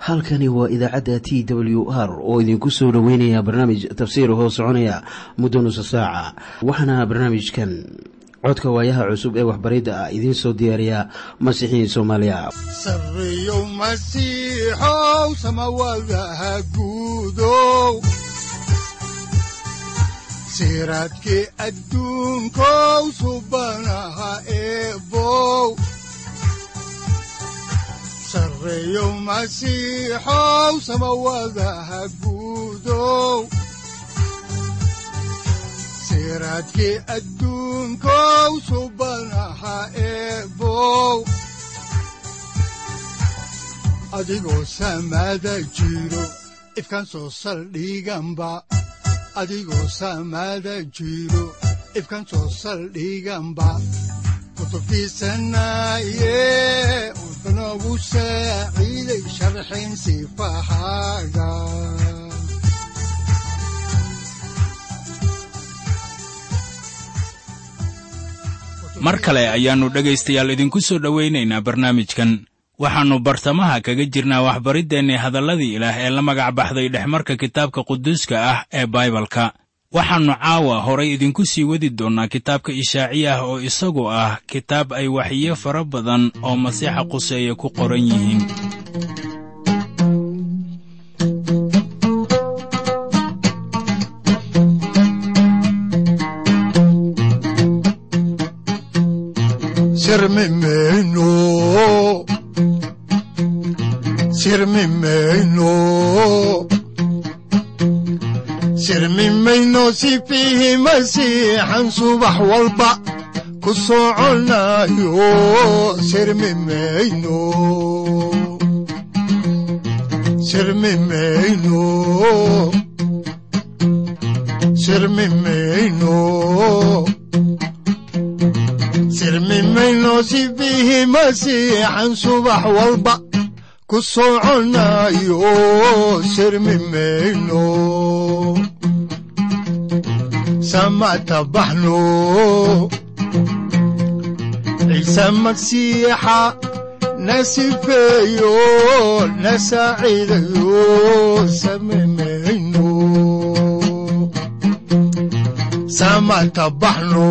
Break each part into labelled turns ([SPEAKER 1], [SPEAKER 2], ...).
[SPEAKER 1] halkani waa idaacadda t w r oo idinku soo dhoweynaya barnaamij tafsiir hoo soconaya muddo nusa saaca waxaana barnaamijkan codka waayaha cusub ee waxbaridda ah idiin soo diyaariya masiixiin soomaaliya
[SPEAKER 2] sareyow masiixow samawadaha guudow siraadkii adduunkow subanaha eebow sareyow masiixow samawadaha guudow siraadkii adduunkow subanaha eebow adigoo samaada jiro ifkaan soo saldhiganba adigoo samaada jiro ifkaan soo saldhiganba kutubtiisanaye udanogu saaciiday sharxin sifahaaga
[SPEAKER 3] mar kale ayaannu dhegaystayaal idinku soo dhowaynaynaa barnaamijkan waxaannu bartamaha kaga jirnaa waxbariddeenni hadalladii ilaah ee la magac baxday dhexmarka kitaabka quduuska ah ee baibalka waxaannu caawa horay idinku sii wadi doonnaa kitaabka ishaaciya ah oo isagu ah kitaab ay waxiyo fara badan oo masiixa quseeye ku qoran yihiin
[SPEAKER 2] sirmi mayno sifiihi masiixan subax walba ku soconayo sirmi mayno sirmi mayno sirmi mayno sirmi mayno sifiihi masiixan subax walba ku soconayo sirmi mayno samata baxno ciise magsiixa na sifeeyo na saaciidayo sami mayno samata baxno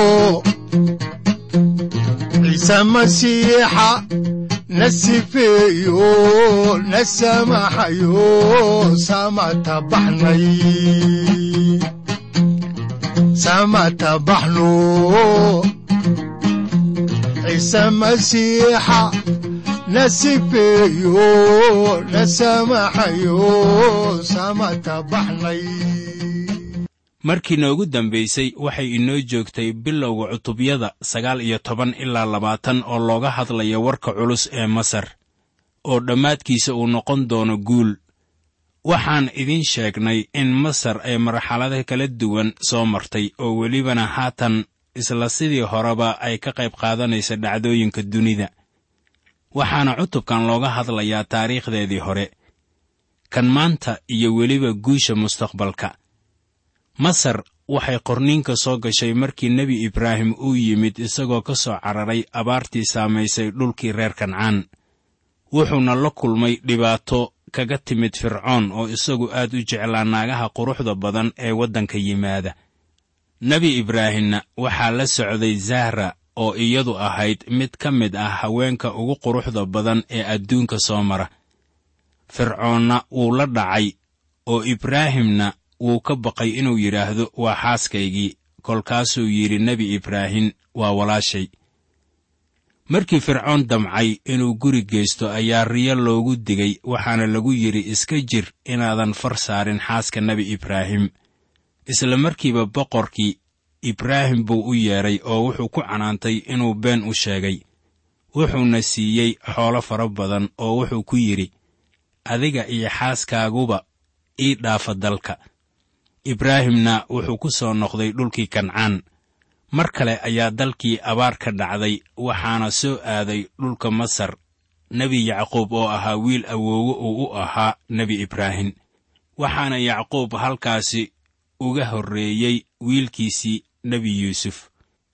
[SPEAKER 2] ciise masiixa na sifeeyo na samaxayo samata baxnay samata baxno ciise masiixa na sifeeyo na samaxayo samata baxnay
[SPEAKER 3] markii noogu dambaysay waxay inoo joogtay bilowga cutubyada sagaal iyo toban ilaa labaatan oo looga hadlaya warka culus ee masar oo dhammaadkiisa uu noqon doono guul waxaan idiin sheegnay in masar ay marxalado kala duwan soo martay oo welibana haatan isla sidii horeba ay ka qayb qaadanaysa dhacdooyinka dunida waxaana cutubkan looga hadlayaa taariikhdeedii hore kan maanta iyo weliba guusha mustaqbalka masar waxay qorniinka soo gashay markii nebi ibraahim uu yimid isagoo ka soo cararay abaartii saamaysay dhulkii reer kancaan wuxuuna la kulmay dhibaato kaga timid fircoon oo isagu aad u jeclaa naagaha quruxda badan ee waddanka yimaada nebi ibraahimna waxaa la socday zahra oo iyadu ahayd mid ka mid ah haweenka ugu quruxda badan ee adduunka soo mara fircoonna wuu la dhacay oo ibraahimna wuu ka baqay inuu yidhaahdo waa xaaskaygii kolkaasuu yidhi nebi ibraahim waa walaashay markii fircoon damcay inuu guri geysto ayaa riyo loogu digay waxaana lagu yidhi iska jir inaadan far saarin xaaska nebi ibraahim isla markiiba boqorkii ibraahim buu u yeedhay oo wuxuu ku canaantay inuu been u sheegay wuxuuna siiyey xoolo fara badan oo wuxuu ku yidhi adiga iyo xaaskaaguba ii dhaafa dalka ibraahimna wuxuu ku soo noqday dhulkii kancaan mar kale ayaa dalkii abaar ka dhacday waxaana soo aaday dhulka masar nebi yacquub oo ahaa wiil awoowe uu u ahaa nebi ibraahim waxaana yacquub halkaasi uga horreeyey wiilkiisii nebi yuusuf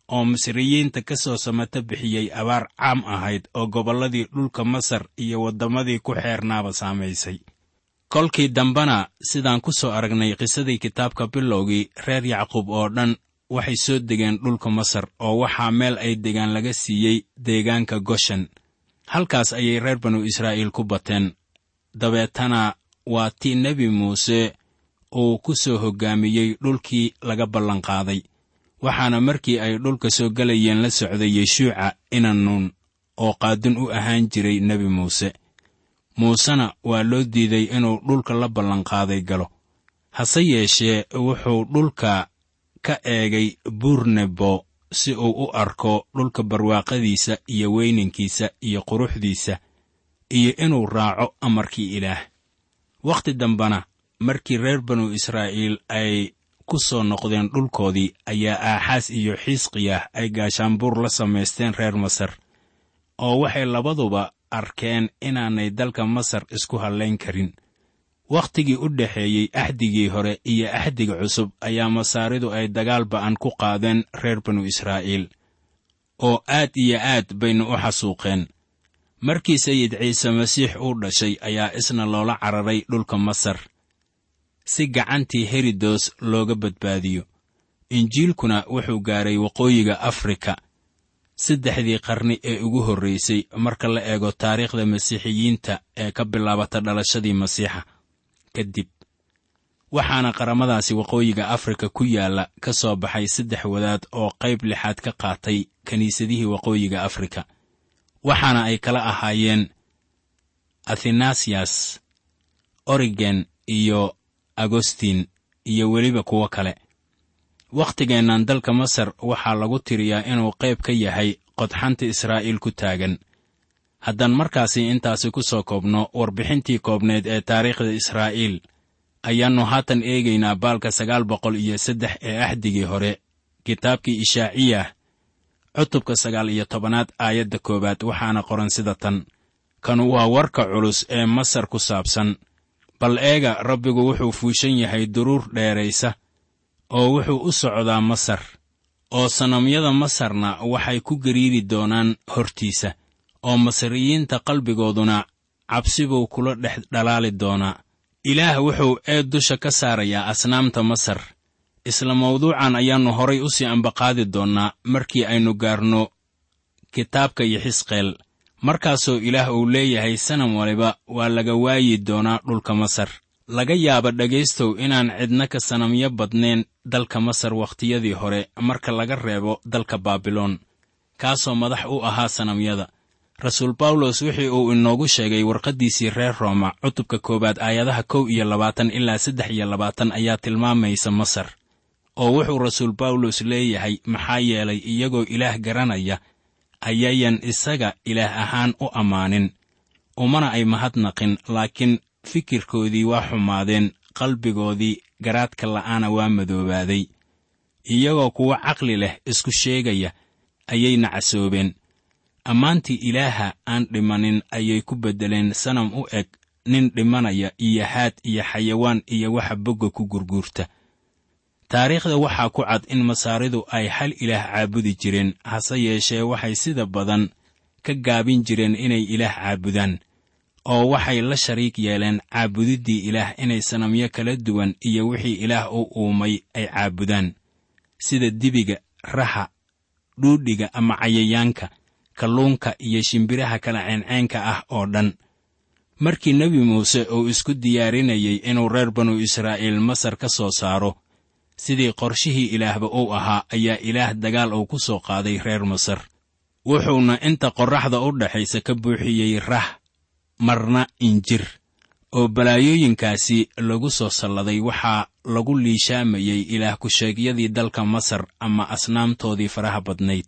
[SPEAKER 3] oo misriyiinta ka soo samato bixiyey abaar caam ahayd oo gobolladii dhulka masar iyo waddamadii ku xeernaaba saamaysay kolkii dambena sidaan ku soo aragnay qisadii kitaabka bilowgii reer yacquub oo dhan waxay soo degeen dhulka masar oo waxaa meel ay degaan laga siiyey deegaanka goshen halkaas ayay reer banu israa'iil ku bateen dabeetana waa tii nebi muuse uu ku soo hoggaamiyey dhulkii laga ballanqaaday waxaana markii ay dhulka soo gelayeen la socday yeshuuca inanuun oo qaadun u ahaan jiray nebi muuse muusena waa loo diiday inuu dhulka la ballanqaaday galo hase yeeshee wuxuu dhulka ka eegay buur nebo si uu u arko dhulka barwaaqadiisa iyo weyninkiisa iyo quruxdiisa iyo inuu raaco amarkii ilaah wakhti dambena markii reer banu israa'iil ay ku soo noqdeen dhulkoodii ayaa aaxaas iyo xiisqiyah ay gaashaanbuur la samaysteen reer masar oo waxay labaduba arkeen inaanay dalka masar isku hallayn karin wakhtigii u dhexeeyey axdigii hore iyo axdiga cusub ayaa masaaridu ay dagaal ba'an ku qaadeen reer banu israa'iil oo aad iyo aad bayna u xasuuqeen markii sayid ciise masiix uu dhashay ayaa isna loola cararay dhulka masar si gacantii herodos looga badbaadiyo injiilkuna wuxuu gaaray waqooyiga afrika saddexdii qarni ee ugu horraysay marka la eego taariikhda masiixiyiinta ee ka bilaabata dhalashadii masiixa kadib waxaana qaramadaasi waqooyiga afrika ku yaalla ka soo baxay saddex wadaad oo qayb lixaad ka qaatay kiniisadihii waqooyiga afrika waxaana ay kala ahaayeen athanasiyas origen iyo agostin iyo weliba kuwo kale wakhtigeennan dalka masar waxaa lagu tiriyaa inuu qayb ka yahay qodxanta israa'iil ku taagan haddaan markaasi intaasi ku soo koobno warbixintii koobneed ee taariikhda israa'iil ayaannu haatan eegaynaa baalka sagaal boqol iyo saddex ee axdigii hore kitaabkii ishaaciyah cutubka sagaal iyo tobanaad aayadda koowaad waxaana qoran sida tan kanu waa warka culus ee masar ku saabsan bal eega rabbigu wuxuu fuushan yahay duruur dheeraysa oo wuxuu u socdaa masar oo sanamyada masarna waxay ku gariiri doonaan hortiisa oo masriyiinta qalbigooduna cabsi buu kula dhex dhalaali doonaa ilaah wuxuu eed dusha ka saarayaa asnaamta masar isla mawduucan ayaannu horay u sii ambaqaadi doonnaa markii aynu gaarno kitaabka iyo xisqeel markaasoo ilaah uu leeyahay sanam waliba waa laga waayi doonaa dhulka masar laga yaaba dhegaystow inaan cidna ka sanamyo badnayn dalka masar wakhtiyadii hore marka laga reebo dalka baabiloon kaasoo madax u ahaa sanamyada rasuul bawlos wixii uu inoogu sheegay warqaddiisii reer rooma cutubka koowaad aayadaha kow iyo labaatan ilaa saddex iyo labaatan ayaa tilmaamaysa masar oo wuxuu rasuul bawlos leeyahay maxaa yeelay iyagoo ilaah garanaya ayayan isaga ilaah ahaan u ammaanin umana ay mahadnaqin laakiin fikirkoodii waa xumaadeen qalbigoodii garaadka la'aana waa madoobaaday iyagoo kuwo caqli leh isku sheegaya ayay nacasoobeen ammaantii ilaaha aan dhimanin ayay ku beddeleen sanam u eg nin dhimanaya iyo haad iyo xayawaan iyo waxa bogga ku gurguurta taariikhda waxaa ku cad in masaaridu ay hal ilaah caabudi jireen hase yeeshee waxay sida badan ka gaabin jireen inay ilaah caabudaan oo waxay la shariig yeeleen caabudiddii ilaah inay sanamyo kala duwan iyo wixii ilaah u uumay ay caabudaan sida dibiga raxa dhuudhiga ama cayayaanka kalluunka iyo shimbiraha kala ceenceenka ah oo dhan markii nebi muuse uu isku diyaarinayey inuu reer banu israa'iil masar ka soo saaro sidii qorshihii ilaahba uu ahaa ayaa ilaah dagaal uu ku soo qaaday reer masar wuxuuna inta qorraxda u dhaxaysa ka buuxiyey rah marna injir oo balaayooyinkaasi lagu soo salladay waxaa lagu liishaamayey ilaah ku-sheegyadii dalka masar ama asnaamtoodii faraha badnayd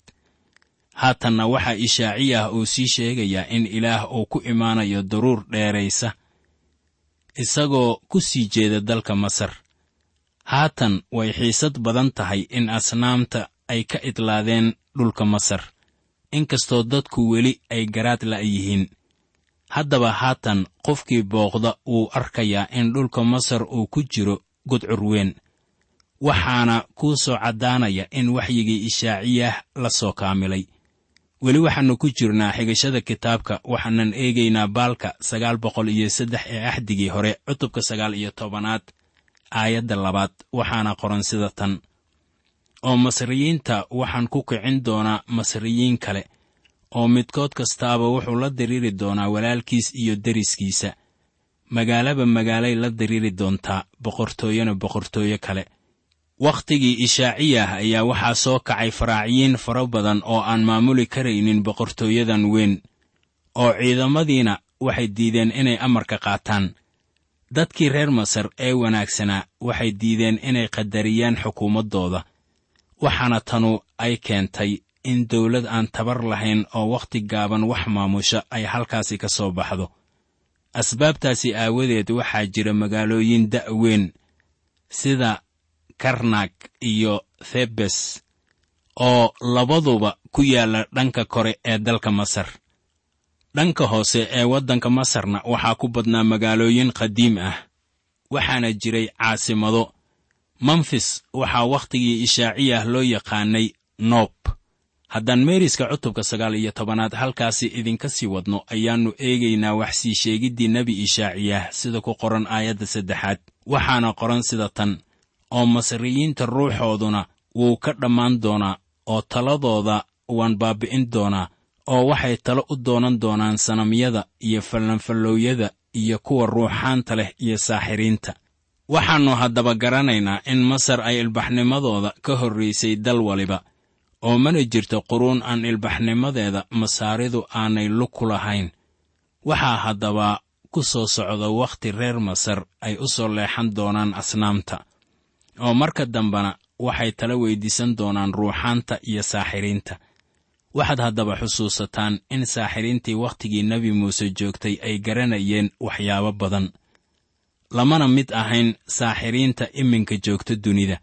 [SPEAKER 3] haatanna waxaa ishaaciyah uu sii sheegayaa in ilaah uu ku imaanayo daruur dheeraysa isagoo ku sii jeeda dalka masar haatan way xiisad badan tahay in asnaamta ay ka idlaadeen dhulka masar inkastoo dadku weli ay garaad la'yihiin haddaba haatan qofkii booqda wuu arkayaa in dhulka masar uu ku jiro gudcur weyn waxaana kuu soo caddaanaya in waxyigii ishaaciyah la soo kaamilay weli waxaannu ku jirnaa xigashada kitaabka waxaanan eegaynaa baalka sagaal boqol iyo saddex ee axdigii hore cutubka sagaal iyo tobanaad aayadda labaad waxaana qoran sida tan oo masriyiinta waxaan ku kicin doonaa masriyiin kale oo midkood kastaaba wuxuu la diriiri doonaa walaalkiis iyo deriskiisa magaalaba magaalay la diriiri doontaa boqortooyona boqortooyo kale wakhtigii ishaaciyah ayaa waxaa soo kacay faraaciyiin fara badan oo aan maamuli karaynin boqortooyadan weyn oo ciidamadiina waxay diideen inay amarka qaataan dadkii reer masar ee wanaagsanaa waxay diideen inay qadariyaan xukuumaddooda waxaana tanu ay keentay in dawlad aan tabar lahayn oo wakhti gaaban wax maamusha ay halkaasi ka soo baxdo asbaabtaasi aawadeed waxaa jira magaalooyin da'weyn sida karnak iyo thebes oo labaduba ku yaalla dhanka kore ee dalka masar dhanka hoose ee waddanka masarna waxaa ku badnaa magaalooyin qadiim ah waxaana jiray caasimado memfis waxaa wakhtigii ishaaciyah loo yaqaanay noob haddaan meeriska cutubka sagaal iyo tobanaad halkaasi idinka sii wadno ayaannu eegaynaa wax sii sheegiddii nebi ishaaciyah sida ku qoran aayadda saddexaad waxaana qoran sida tan oo masriyiinta ruuxooduna wuu ka dhammaan doonaa oo taladooda waan baabbi'in doonaa oo waxay talo u doonan doonaan sanamyada iyo fallanfallooyada iyo kuwa ruuxaanta leh iyo saaxiriinta waxaannu haddaba garanaynaa in masar ay ilbaxnimadooda ka horraysay dal waliba oo mana jirto quruun aan ilbaxnimadeeda masaaridu aanay lug ku lahayn waxaa haddaba ku soo socda wakhti reer masar ay u soo leexan doonaan asnaamta oo marka dambena waxay tala weyddiisan doonaan ruuxaanta iyo saaxiriinta waxaad haddaba xusuusataan in saaxiriintii wakhtigii nebi muuse joogtay ay garanayeen waxyaabo badan lamana mid ahayn saaxiriinta iminka joogta dunida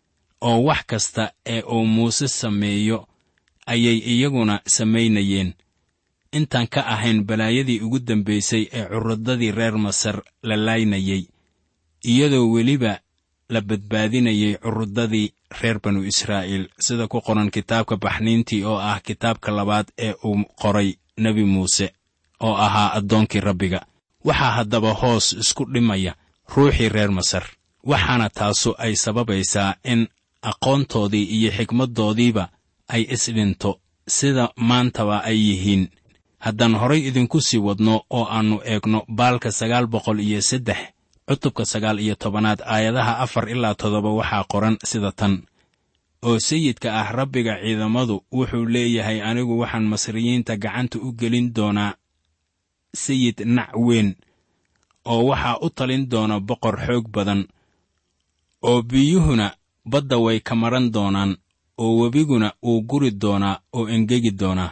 [SPEAKER 3] oo wax kasta ee uu muuse sameeyo ayay iyaguna samaynayeen intaan ka ahayn balaayadii ugu dambaysay ee curudadii reer masar la laynayey iyadoo weliba la badbaadinayay curudadii reer banu israa'iil sida ku qoran kitaabka baxniintii oo ah kitaabka labaad ee uu qoray nebi muuse oo ahaa addoonkii rabbiga waxaa haddaba hoos isku dhimaya ruuxii reer masar waxaana taasu ay sababaysaa in aqoontoodii iyo xikmaddoodiiba ay isdhinto sida maantaba ay yihiin haddaan horay idinku sii wadno oo aannu eegno baalka sagaal boqol iyo saddex cutubka sagaal iyo tobanaad aayadaha afar ilaa toddoba waxaa qoran sida tan oo sayidka ah rabbiga ciidamadu wuxuu leeyahay anigu waxaan masriyiinta gacanta u gelin doonaa sayid nac weyn oo waxaa u talin doona boqor xoog badan oo biyuhuna badda way ka maran doonaan oo webiguna wuu guri doonaa oo engegi doonaa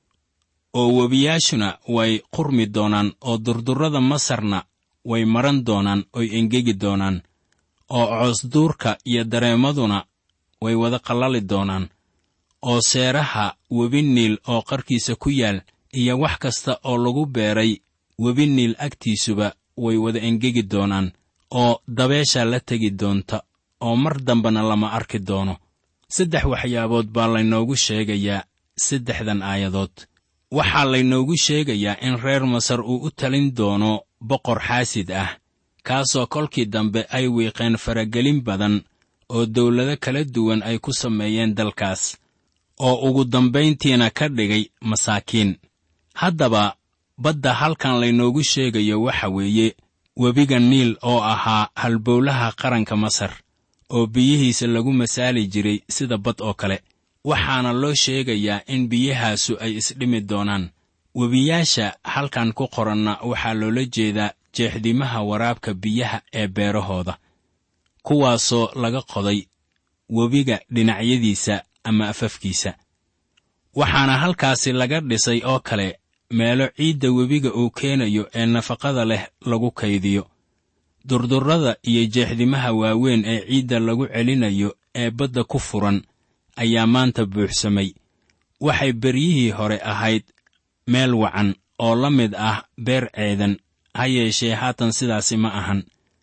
[SPEAKER 3] oo webiyaashuna way qurmi doonaan oo durdurrada masarna way maran doonaan oy engegi doonaan oo coosduurka iyo dareemaduna way wada qallali doonaan oo seeraha webi niil oo qarkiisa ku yaal iyo wax kasta oo lagu beeray webi niil agtiisuba way wada engegi doonaan oo dabeesha la tegi doonta oo mar dambena lama arki doono saddex waxyaabood baa laynoogu sheegayaa saddexdan aayadood waxaa laynoogu sheegayaa in reer masar uu u talin doono boqor xaasid ah kaasoo kolkii dambe ay wiiqeen faragelin badan oo dawlado kala duwan ay ku sameeyeen dalkaas oo ugu dambayntiina ka dhigay masaakiin haddaba badda halkan laynoogu sheegayo waxa weeye webiga niil oo ahaa halbowlaha qaranka masar oo biyihiisa lagu masaali jiray sida bad oo kale waxaana loo sheegayaa in biyahaasu ay isdhimi doonaan webiyaasha halkan ku qoranna waxaa loola jeedaa jeexdimaha waraabka biyaha ee beerahooda kuwaasoo laga qoday webiga dhinacyadiisa ama afafkiisa waxaana halkaasi laga dhisay oo kale meelo ciidda webiga uu keenayo ee nafaqada leh lagu kaydiyo durdurrada iyo jeexdimaha waaweyn ee ciidda lagu celinayo ee badda ku furan ayaa maanta buuxsamay waxay beryihii hore ahayd meel wacan oo la mid ah beer ceedan ha yeeshee haatan sidaasi ma ahan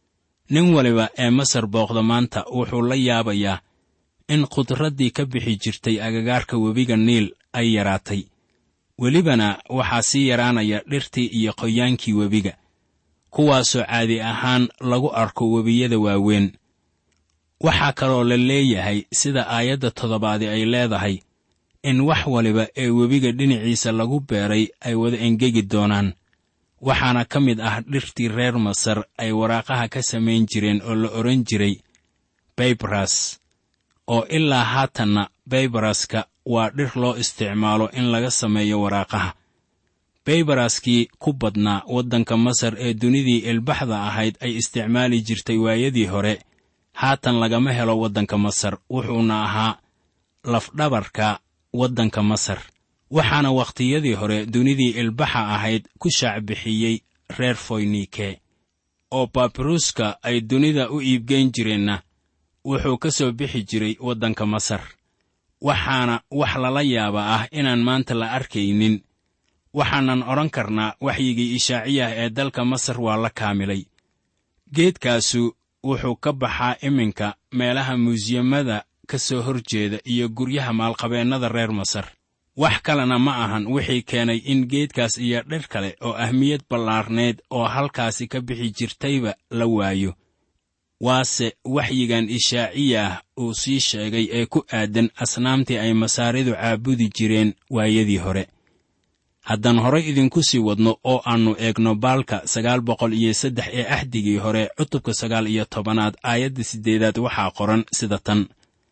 [SPEAKER 3] nin waliba ee masar booqda maanta wuxuu la yaabayaa in khudraddii ka bixi jirtay agagaarka webiga niil ay yaraatay welibana waxaa sii yaraanaya dhirtii iyo qoyaankii webiga kuwaasoo caadi ahaan lagu arko webiyada waaweyn waxaa kaloo la leeyahay sida aayadda toddobaadi ay leedahay in wax waliba ee webiga dhinaciisa lagu beeray ay wada engegi doonaan waxaana ka mid ah dhirtii reer masar ay waraaqaha ka samayn jireen oo la odhan jiray baybras oo ilaa haatanna baybaraska waa dhir loo isticmaalo in laga sameeyo waraaqaha baybaraskii ku badnaa waddanka masar ee dunidii ilbaxda ahayd ay isticmaali jirtay waayadii hore haatan lagama helo waddanka masar wuxuuna ahaa lafdhabarka waddanka masar waxaana wakhtiyadii hore dunidii ilbaxa ahayd ku shaacbixiyey reer foynike oo baabiruska ay dunida u iibgeyn jireenna wuxuu ka soo bixi jiray waddanka masar waxaana wax lala yaaba ah inaan maanta la arkaynin waxaanan odhan karnaa waxyigii ishaaciyah ee dalka masar waa la kaamilay geedkaasu wuxuu ka baxaa iminka meelaha muusiyamada ka soo hor jeeda iyo guryaha maalqabeennada reer masar wax kalena ma ahan wixii keenay in geedkaas iyo dhir kale oo ahmiyad ballaarneed oo halkaasi ka bixi jirtayba la waayo waase waxyigan ishaaciyaah uu sii sheegay ee ku aadan asnaamtii ay masaaridu caabudi jireen waayadii hore haddaan horay idinku sii wadno oo aannu eegno baalka sagaal boqol iyo saddex ee axdigii hore cutubka sagaal iyo tobanaad aayadda siddeedaad waxaa qoran sida tan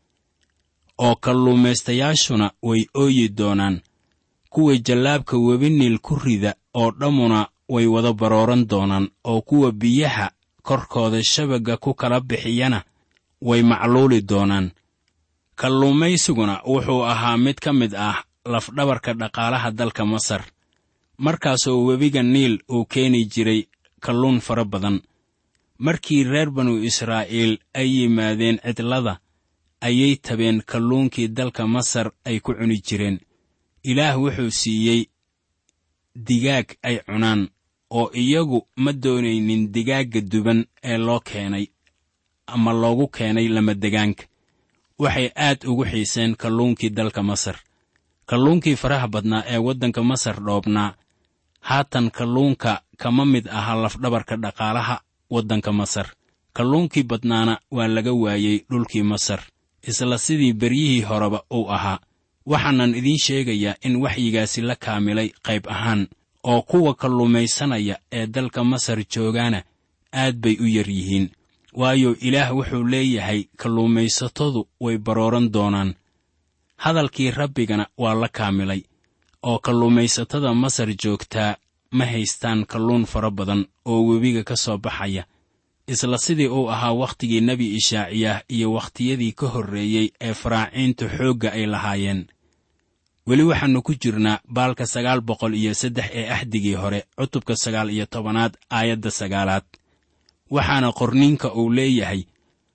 [SPEAKER 3] oo kalluumaystayaashuna way ooyi doonaan kuwa jallaabka webi niil ku rida oo dhammuna way wada barooran doonaan oo kuwa biyaha korkooda shabagga ku kala bixiyana way macluuli doonaan kalluumaysiguna wuxuu ahaa mid ka mid ah lafdhabarka dhaqaalaha dalka masar markaasoo webiga niil uu keeni jiray kalluun fara badan markii reer banu israa'iil ay yimaadeen cidlada ayay tabeen kalluunkii dalka masar ay ku cuni jireen ilaah wuxuu siiyey digaag ay cunaan oo iyagu ma doonaynin digaagga duban ee loo keenay ama loogu keenay lamadegaanka waxay aad ugu xiiseen kalluunkii dalka masar kalluunkii faraha badnaa ee waddanka masar dhoobnaa haatan kalluunka kama mid aha lafdhabarka dhaqaalaha waddanka masar kalluunkii badnaana waa laga waayey dhulkii masar isla sidii beryihii horeba uu ahaa waxaanan idiin sheegayaa in waxyigaasi la kaamilay qayb ahaan oo kuwa kalluumaysanaya ee dalka masar joogaana aad bay u yar yihiin waayo ilaah wuxuu leeyahay kalluumaysatadu way barooran doonaan hadalkii rabbigana waa la kaamilay oo kalluumaysatada masar joogtaa ma haystaan kalluun fara badan oo webiga ka soo baxaya isla sidii uu ahaa wakhtigii nebi ishaaciyah iyo wakhtiyadii ka horreeyey ee faraaciintu xoogga ay lahaayeen weli waxaannu ku jirnaa baalka sagaal boqol iyo saddex ee axdigii hore cutubka sagaal iyo tobanaad aayadda sagaalaad waxaana qorniinka uu leeyahay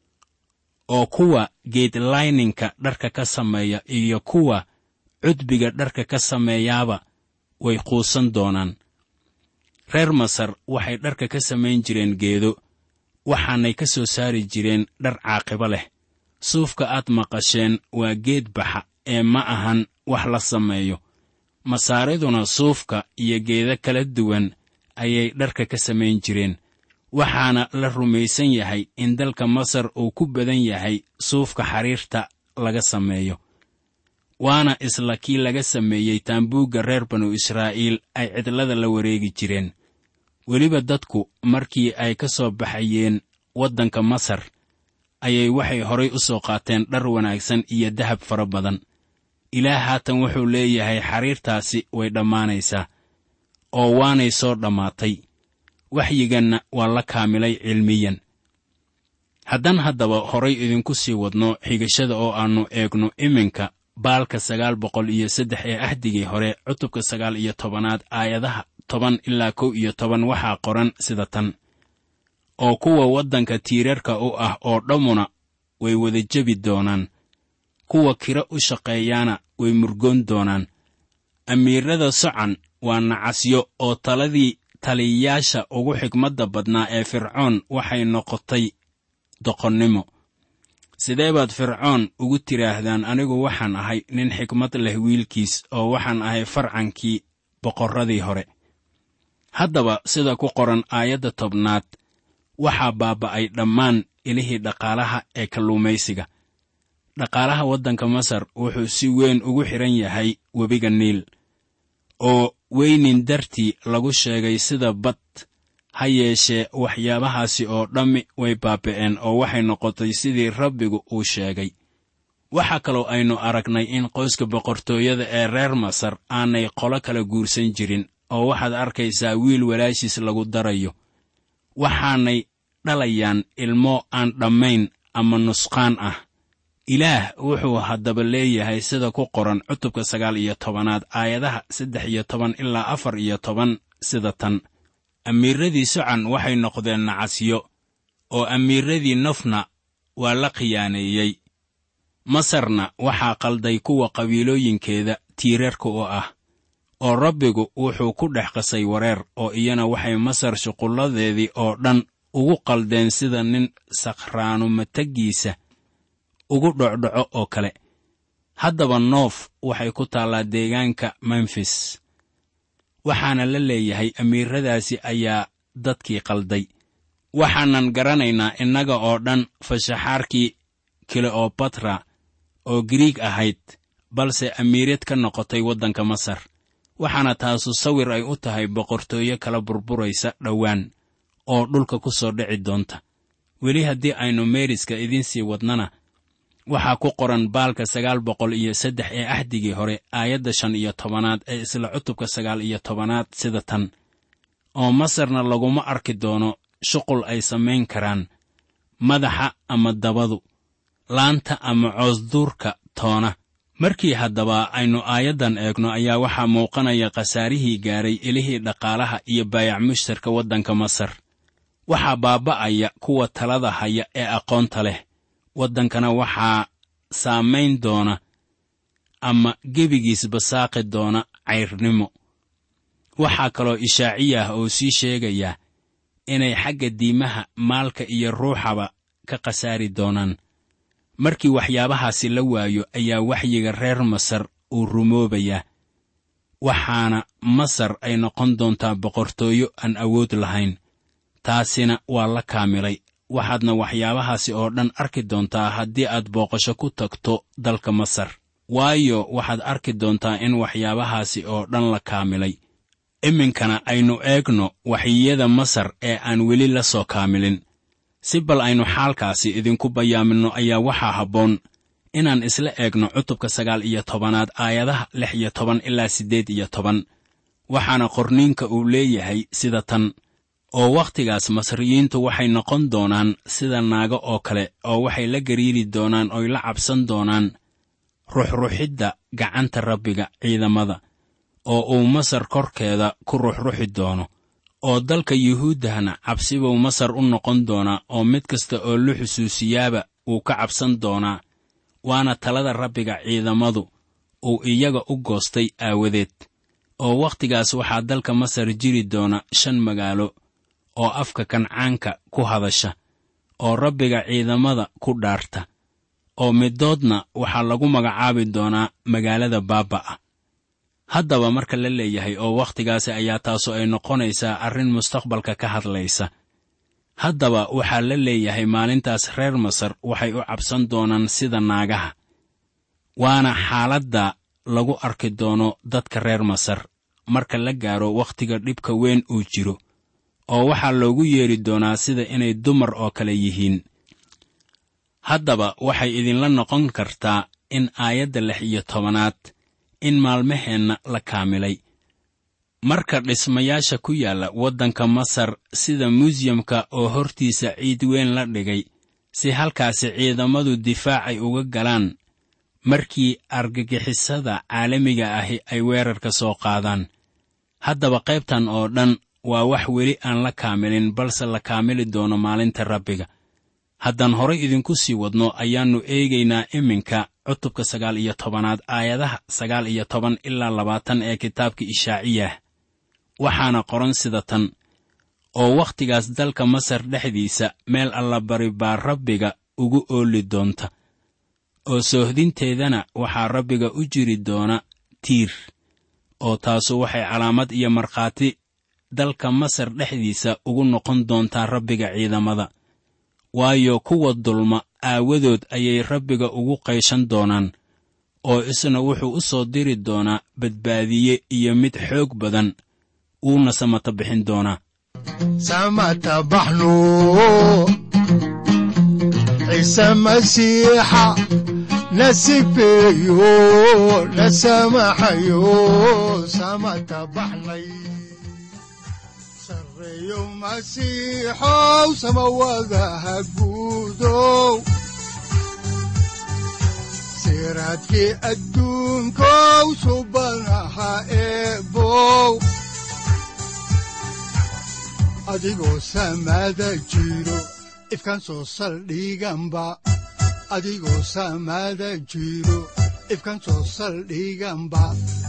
[SPEAKER 3] oo kuwa geedlayninka dharka ka sameeya iyo kuwa cudbiga dharka ka sameeyaaba way quusan doonaan reer masar waxay dharka ka samayn jireen geedo waxaanay ka soo saari jireen dhar caaqibo leh suufka aad maqasheen waa geed baxa ee ma ahan wax la sameeyo masaariduna suufka iyo geedo kala duwan ayay dharka ka samayn jireen waxaana la rumaysan yahay in dalka masar uu ku badan yahay suufka xariirta laga sameeyo waana isla kii laga sameeyey taambuugga reer banu israa'iil ay cidlada la wareegi jireen weliba dadku markii ay ka soo baxayeen waddanka masar ayay waxay horay u soo qaateen dhar wanaagsan iyo dahab fara badan ilaah haatan wuxuu leeyahay xariirtaasi way dhammaanaysaa oo waanay soo dhammaatay waxyiganna waa la kaamilay cilmiyan haddaan haddaba horay idinku sii wadno xigashada oo aannu eegno iminka baalka sagaal boqol iyo saddex ee ahdigii hore cutubka sagaal iyo tobanaad aayadaha toban ilaa kow iyo toban waxaa qoran sida tan oo kuwa waddanka tiirarka u ah oo dhammuna way wada jebi doonaan kuwa kiro u shaqeeyaana way murgoon doonaan amiirrada socan waa nacasyo oo taladii taliyayaasha ugu xigmadda badnaa ee fircoon waxay noqotay doqonnimo sidee baad fircoon ugu tidhaahdaan anigu waxaan ahay nin xikmad leh wiilkiis oo waxaan ahay farcankii boqorradii hore haddaba sida ku qoran aayadda tobnaad waxaa baaba'ay dhammaan ilihii dhaqaalaha ee kalluumaysiga dhaqaalaha waddanka masar wuxuu si weyn ugu xidhan yahay webiga niil oo weynin dartii lagu sheegay sida bad ha yeeshee waxyaabahaasi oo dhammi way baaba'een oo waxay noqotay sidii rabbigu uu sheegay waxaa kaloo aynu aragnay in qoyska boqortooyada ee reer masar aanay qolo kala guursan jirin oo waxaad arkaysaa wiil walaashiis lagu darayo waxaanay dhalayaan ilmo aan dhammayn ama nusqaan ah ilaah wuxuu haddaba leeyahay sida ku qoran cutubka sagaal iyo tobanaad aayadaha saddex iyo toban ilaa afar iyo toban sida tan amiiradii socan waxay noqdeen nacasyo oo amiiradii nofna waa la khiyaaneeyey masarna waxaa qalday kuwa qabiilooyinkeeda tiirarka u ah oo rabbigu wuxuu ku dhex qasay wareer oo iyana waxay masar shuqulladeedii oo dhan ugu qaldeen sida nin sakhraanu mataggiisa ugu dhocdhoco oo kale haddaba noof waxay ku taallaa deegaanka memfis waxaana la leeyahay amiiradaasi ayaa dadkii qalday waxaanan garanaynaa innaga oo dhan fashaxaarkii kileobatra oo giriig ahayd balse amiirad ka noqotay waddanka masar waxaana taasu sawir ay u tahay boqortooyo kala burburaysa dhowaan oo dhulka ku soo dhici doonta weli haddii aynu meeriska idiin sii wadnana waxaa ku qoran baalka sagaal boqol iyo saddex ee axdigii hore aayadda shan iyo tobanaad ee isla cutubka sagaal iyo tobanaad sida tan oo masarna laguma arki doono shuqul ay samayn karaan madaxa ama dabadu laanta ama coosduurka toona markii haddaba aynu aayaddan eegno ayaa waxaa muuqanaya khasaarihii gaaray ilihii dhaqaalaha iyo baayac mushtarka waddanka masar waxaa baaba'aya kuwa talada haya ee aqoonta leh waddankana waxaa saamayn doona ama gebigiisba saaqi doona cayrnimo waxaa kaloo ishaaciyah oo sii sheegaya inay xagga diimaha maalka iyo ruuxaba ka khasaari doonaan markii waxyaabahaasi la waayo ayaa waxyiga reer masar uu rumoobayaa waxaana masar ay noqon doontaa boqortooyo aan awood lahayn taasina waa la kaamilay waxaadna waxyaabahaasi oo dhan arki doontaa haddii aad booqasho ku tagto dalka masar waayo waxaad arki doontaa in waxyaabahaasi oo dhan la kaamilay iminkana aynu eegno waxyiyada masar ee aan weli la soo kaamilin si bal aynu xaalkaasi idinku bayaaminno ayaa waxaa habboon inaan isla eegno cutubka sagaal iyo tobanaad aayadaha lix iyo toban ilaa siddeed iyo toban waxaana qorniinka uu leeyahay sida tan oo wakhtigaas masriyiintu waxay noqon doonaan sida naago oo kale oo waxay la gariiri doonaan oy la cabsan doonaan ruxruxidda gacanta rabbiga ciidamada oo uu masar korkeeda ku ruxruxi doono oo dalka yuhuuddahna cabsibuu masar u noqon doonaa oo mid kasta oo la xusuusiyaaba wuu ka cabsan doonaa waana talada rabbiga ciidamadu uu iyaga u goostay aawadeed oo wakhtigaas waxaa dalka masar jiri doona shan magaalo oo afka kancaanka ku hadasha oo rabbiga ciidamada ku dhaarta oo middoodna waxaa lagu magacaabi doonaa magaalada baaba'a haddaba marka la leeyahay oo wakhtigaasi ayaa taasu ay noqonaysaa arrin mustaqbalka ka hadlaysa haddaba waxaa la leeyahay maalintaas reer masar waxay u cabsan doonaan sida naagaha waana xaaladda lagu arki doono dadka reer masar marka la gaaro wakhtiga dhibka weyn uu jiro oo waxaa loogu yeedhi doonaa sida inay dumar oo kale yihiin haddaba waxay idinla noqon kartaa in aayadda lix iyo tobanaad in maalmaheenna la kaamilay marka dhismayaasha ku yaalla waddanka masar sida muusiyamka oo hortiisa ciid weyn la dhigay si halkaasi ciidamadu difaacay uga galaan markii argagixisada caalamiga ahi ay weerarka soo qaadaan haddaba qaybtan oo dhan waa wax weli aan la kaamilin balse la kaamili doono maalinta rabbiga haddaan horay idinku sii wadno ayaannu eegaynaa iminka cutubka sagaal iyo tobanaad aayadaha sagaal iyo toban ilaa labaatan ee kitaabka ishaaciyah waxaana qoran sida tan oo wakhtigaas dalka masar dhexdiisa meel allabari baa rabbiga ugu ooli doonta oo soohdinteedana waxaa rabbiga u jiri doona tiir oo taasu waxay calaamad iyo markhaati dalka masar dhexdiisa ugu noqon doontaa rabbiga ciidamada waayo kuwa dulma aawadood ayay rabbiga ugu qayshan doonaan oo isna wuxuu u soo diri doonaa badbaadiye iyo mid xoog badan wuuna samata bixin doonaa
[SPEAKER 2] samata baxno ciise masiixa na sifeeyo na samaxayo samata baxnay sareeyo masiixow samawadaha guudow siraadkii adduunkow subanaha eebow adigoo samaada jiro ifkan soo saldhiganba adigoo samaada jiro ifkan soo saldhiganba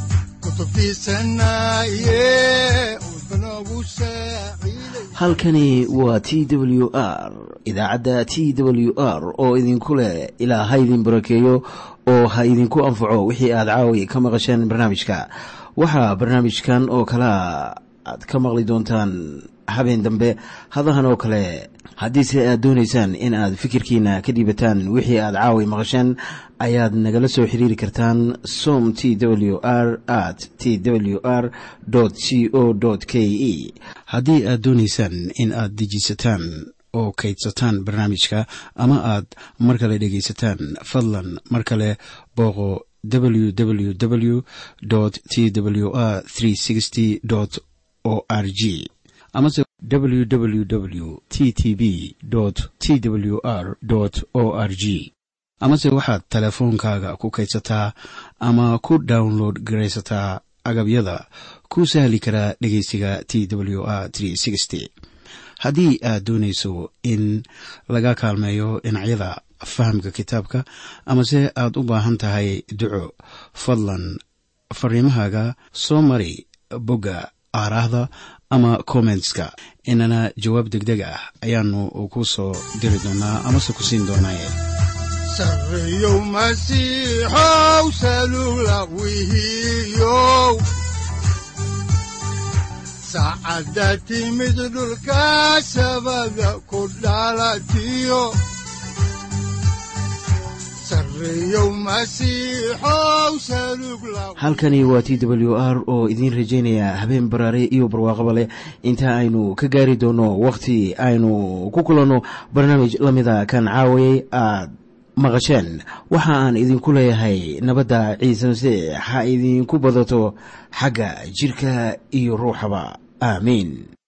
[SPEAKER 1] halkani waa t w r idaacadda t w r oo idinku leh ilaa ha idin barakeeyo oo ha idinku anfaco wixii aad caawi ka maqasheen barnaamijka waxaa barnaamijkan oo kalaa aad ka maqli doontaan habeen dambe hadahan oo kale haddiise aad doonaysaan in aad fikirkiina ka dhiibataan wixii aad caawi maqasheen ayaad nagala soo xiriiri kartaan som t w r at t w r c o k e haddii aad doonaysaan in aad dejiisataan oo kaydsataan barnaamijka ama aad mar kale dhegaysataan fadlan mar kale booqo www t w r o r g amase www t t b t w r o r g amase waxaad teleefoonkaaga ku kaydsataa ama ku download garaysataa agabyada ku sahli karaa dhegeysiga t w r haddii aad doonayso in laga kaalmeeyo dhinacyada fahamka kitaabka amase aad u baahan tahay duco fadlan fariimahaaga soo mari bogga aaraahda ama kommentska inana jawaab degdeg ah ayaanu ku soo diri doonaa amase ku siin doonaaye
[SPEAKER 2] sareeyow masiixow salula wihiyow saacadda timid dhulka sabada ku dhalatiyo
[SPEAKER 1] halkani waa t w r oo idiin rajaynaya habeen baraare iyo barwaaqaba leh inta aynu ka gaari doono wakhti aynu ku kulanno barnaamij la mida kan caawayay aad maqasheen waxa aan idinku leeyahay nabadda ciise masiix ha idinku badato xagga jidhka iyo ruuxaba aamiin